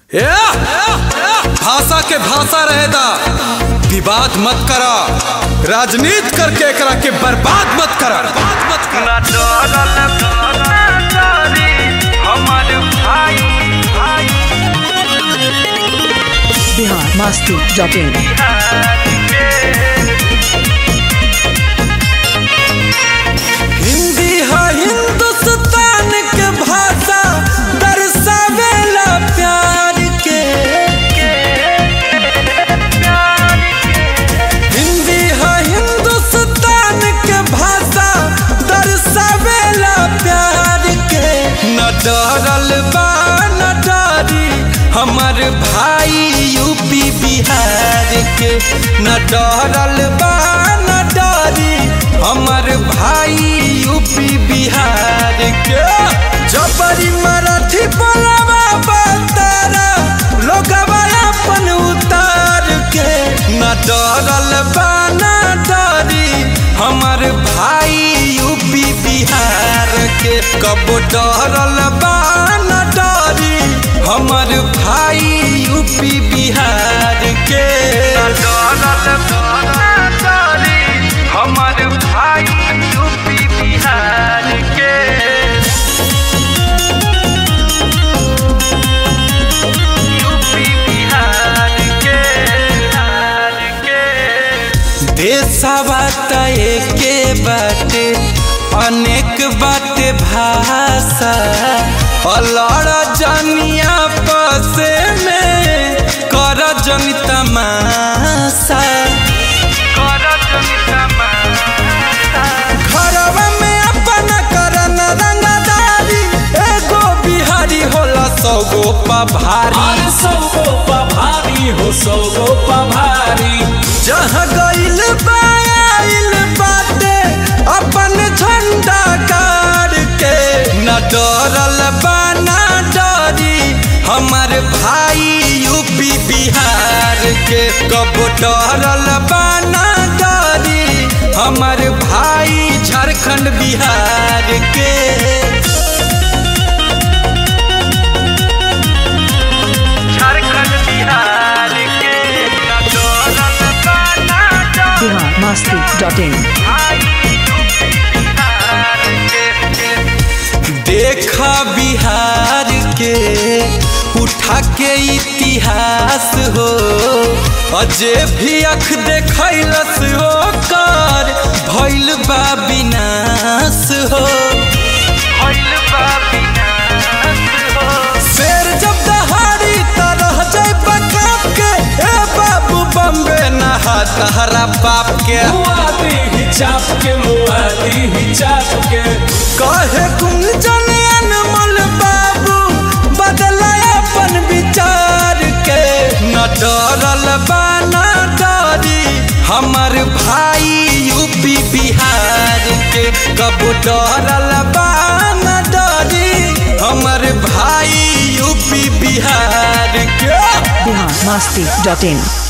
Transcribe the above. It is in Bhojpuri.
या, भाषा के भाषा रहेदा विवाद मत करा राजनीति करके एकरा के बर्बाद मत करा मत करा ना डरल ना डरी हमर भाई भाई बिहार मास्ती डॉट इन हिंदी है हिंदुस्तान के भाषा दर्शावेला प्यार के हिंदी है हिंदुस्तान के भाषा दर्शावेला प्यार के न डरल बा न डरी हमर भाई यूपी बिहार के न डरल बा न डरी हमर भाई यूपी बिहार के जबरी मराठी बोलवा बतारा लोगवा अपन उतार के न डरल बा न डरी हमर भाई यूपी बिहार के कब डरल बा न डरी हमर भाई यूपी बिहार के हमर भाई यूपी बिहार के यूपी बिहार के बिहार के देशवा त एके बाटे अनेक बाटे भाषा अलड़ जनिया पसे में कर जनि तमाशा कर जनि तमाशा घरवा में अपन करन रंगदारी एगो बिहारी होला सौगो पभारी अरे सौगो पभारी हो सौगो पभारी जहाँ गइल बाइल बाटे अपन झंडा गाड़ के न डरल बा न डरी हमर भाई यूपी बिहार के कब डरल बा न डरी हमर भाई झारखंड बिहार के झारखंड बिहार के ना डरल बा ना डरी बिहार मास्ती डॉट इन बिहार के देखा बिहार के उठा के इतिहास हो अजे भी अख देखलस हो कर भइल बा विनाश हो भइल बा विनाश हो शेर जब दहाड़ी त रह जाए बकाप के ए बाबू बम्बे नहा तहरा बाप के मुआदी ही चाप के मुआदी ही चाप के कहे कुंजन अनमोल बाबू बदला अपन विचार के न डरल बा न डरी हमर भाई यूपी बिहार के कब डरल बा न डरी हमर भाई यूपी बिहार के बिहार मास्ती डॉट इन